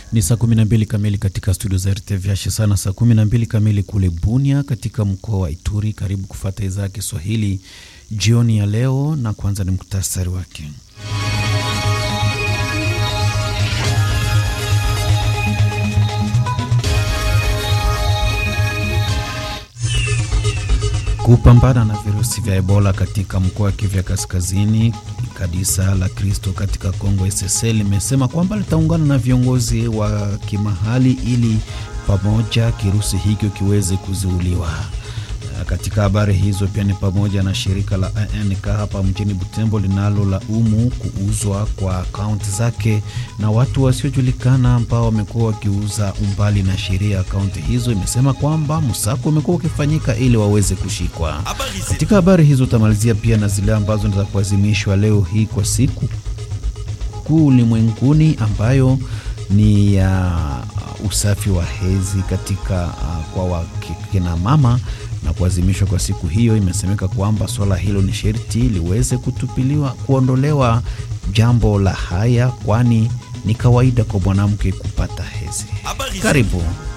Ni saa 12 kamili katika studio za RTVH, sana saa 12 kamili kule Bunia katika mkoa wa Ituri. Karibu kufata idhaa ya Kiswahili jioni ya leo, na kwanza ni muktasari wake. Kupambana na virusi vya Ebola katika mkoa wa Kivu Kaskazini, kanisa la Kristo katika Kongo SSL limesema kwamba litaungana na viongozi wa kimahali ili pamoja kirusi hicho kiweze kuzuiliwa. Katika habari hizo pia ni pamoja na shirika la ANK hapa mjini Butembo linalo laumu kuuzwa kwa akaunti zake na watu wasiojulikana ambao wamekuwa wakiuza umbali na sheria ya akaunti hizo. Imesema kwamba msako umekuwa ukifanyika ili waweze kushikwa. Katika habari hizo utamalizia pia na zile ambazo ni za kuadhimishwa leo hii kwa siku kuu ulimwenguni ambayo ni ya uh, usafi wa hedhi katika uh, kwa wakina mama na kuadhimishwa kwa siku hiyo, imesemeka kwamba swala hilo ni sherti liweze kutupiliwa kuondolewa jambo la haya, kwani ni kawaida kwa mwanamke kupata hedhi. Karibu.